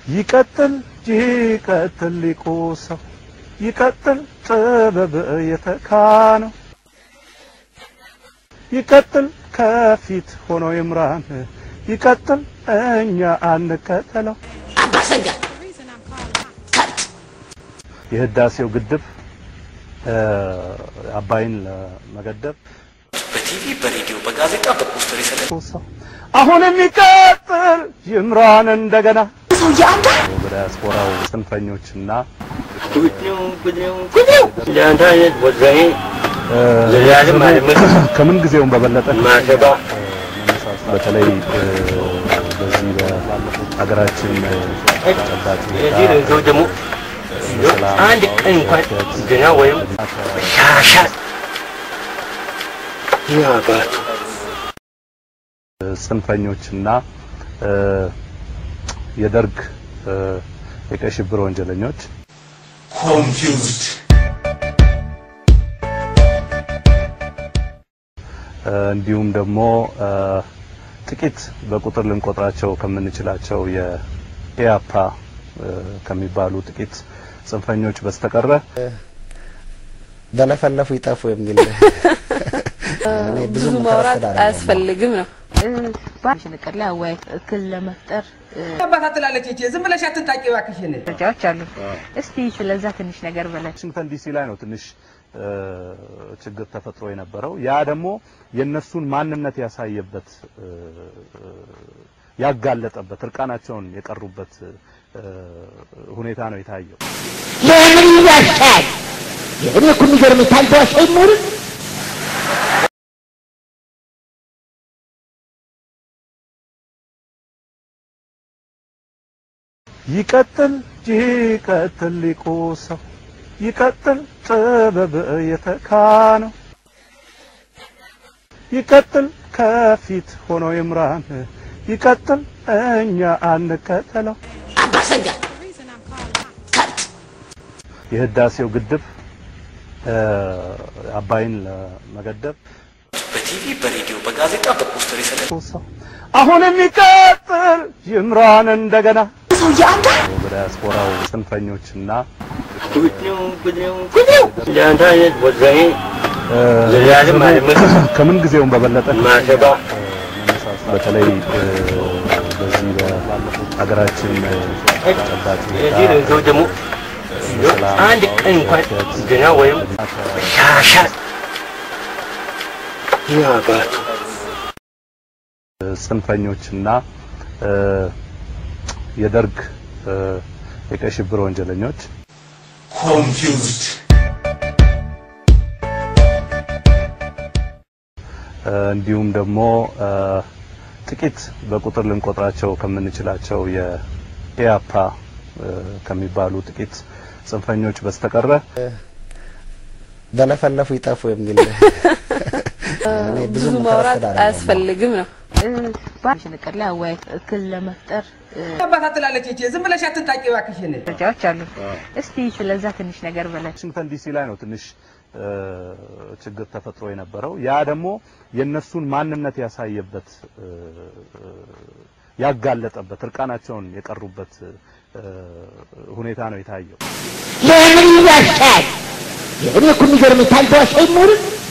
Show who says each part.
Speaker 1: ይቀጥል ይቀጥል ሊቁ ሰው ይቀጥል ጥበብ የተካነው ይቀጥል ከፊት ሆኖ ይምራን ይቀጥል እኛ አንከተለው የህዳሴው ግድብ አባይን ለመገደብ
Speaker 2: በቲቪ በሬዲዮ በጋዜጣ በፖስተር የሰለ
Speaker 1: ሰው አሁን የሚቀጥል ይምራን እንደገና በዲያስፖራው ጽንፈኞችና
Speaker 3: ለአንተ አይነት ወዛኝ ለዛሬም አይደለም
Speaker 1: ከምን ጊዜውም በበለጠ
Speaker 3: ማሸባ
Speaker 1: በተለይ በዚህ በሀገራችን ተጨባጭ
Speaker 3: የዚህ ሰው ደግሞ አንድ ቀን እንኳን ገና ወይም ሻሻ ያባቱ
Speaker 1: ጽንፈኞችና የደርግ የቀይ ሽብር ወንጀለኞች
Speaker 2: ኮንፊውዝድ
Speaker 1: እንዲሁም ደግሞ ጥቂት በቁጥር ልንቆጥራቸው ከምንችላቸው የኢያፓ ከሚባሉ ጥቂት ጽንፈኞች በስተቀረ
Speaker 4: በለፈለፉ ይጠፉ የሚል እኔ ብዙ
Speaker 5: ብዙ ማውራት አያስፈልግም ነው።
Speaker 6: ሽንቅር ላይ አወያይ እክል ለመፍጠር
Speaker 7: አባት ትላለች እቺ ዝም ብለሽ አትንጣቂ እባክሽን።
Speaker 6: ደረጃዎች አሉ። እስቲ ስለዛ ትንሽ ነገር በለን።
Speaker 1: ዋሽንግተን ዲሲ ላይ ነው ትንሽ እ፣ ችግር ተፈጥሮ የነበረው። ያ ደግሞ የነሱን ማንነት ያሳየበት እ፣ ያጋለጠበት እርቃናቸውን የቀሩበት እ፣ ሁኔታ ነው የታየው።
Speaker 8: ለምን ይዋሻል? እኔ እኮ የሚገርምህ ታልተዋሻ አይኖርም።
Speaker 1: ይቀጥል ይቀጥል ሊቁ ሰው ይቀጥል ጥበብ የተካነው ይቀጥል ከፊት ሆኖ ይምራን ይቀጥል እኛ አንከተለው የህዳሴው ግድብ እ፣ አባይን ለመገደብ
Speaker 2: በቲቪ በሬዲዮ በጋዜጣ በፖስተር የሰለ
Speaker 1: ሰው አሁን የሚቀጥል ይምራን እንደገና በዲያስፖራው ጽንፈኞችና
Speaker 3: ለአንተ አይነት ወዛኝ
Speaker 1: እ፣
Speaker 3: ለዛሬም አይደለም
Speaker 1: ከምን ጊዜውም በበለጠ
Speaker 3: ማሸባ
Speaker 1: በተለይ እ፣ በዚህ በሀገራችን ተጨባጭ
Speaker 3: የዚህ ሰው ደግሞ አንድ ቀን እንኳን ገና ወይም ሻሻ ያባቱ
Speaker 1: ጽንፈኞችና እ፣ የደርግ እ፣ የቀይ ሽብር ወንጀለኞች
Speaker 2: ኮንፊውዝድ
Speaker 1: እ፣ እንዲሁም ደግሞ እ፣ ጥቂት በቁጥር ልንቆጥራቸው ከምንችላቸው የኢያፓ እ፣ ከሚባሉ ጥቂት ጽንፈኞች በስተቀረ
Speaker 4: በለፈለፉ ይጠፉ የሚል እኔ ብዙ
Speaker 5: ብዙ ማውራት አያስፈልግም ነው።
Speaker 6: ሽንቅር ላይ አወያይ እክል ለመፍጠር
Speaker 7: አባት ትላለች እቺ ዝም ብለሽ አትንጣቂ እባክሽን።
Speaker 6: ደረጃዎች አሉ። እስቲ ስለዛ ትንሽ ነገር በለን።
Speaker 1: ዋሽንግተን ዲሲ ላይ ነው ትንሽ እ፣ ችግር ተፈጥሮ የነበረው። ያ ደግሞ የነሱን ማንነት ያሳየበት እ፣ ያጋለጠበት እርቃናቸውን የቀሩበት እ፣ ሁኔታ ነው የታየው።
Speaker 8: ለምን ይዋሻል? እኔ እኮ የሚገርምህ ታልተዋሻ አይኖርም።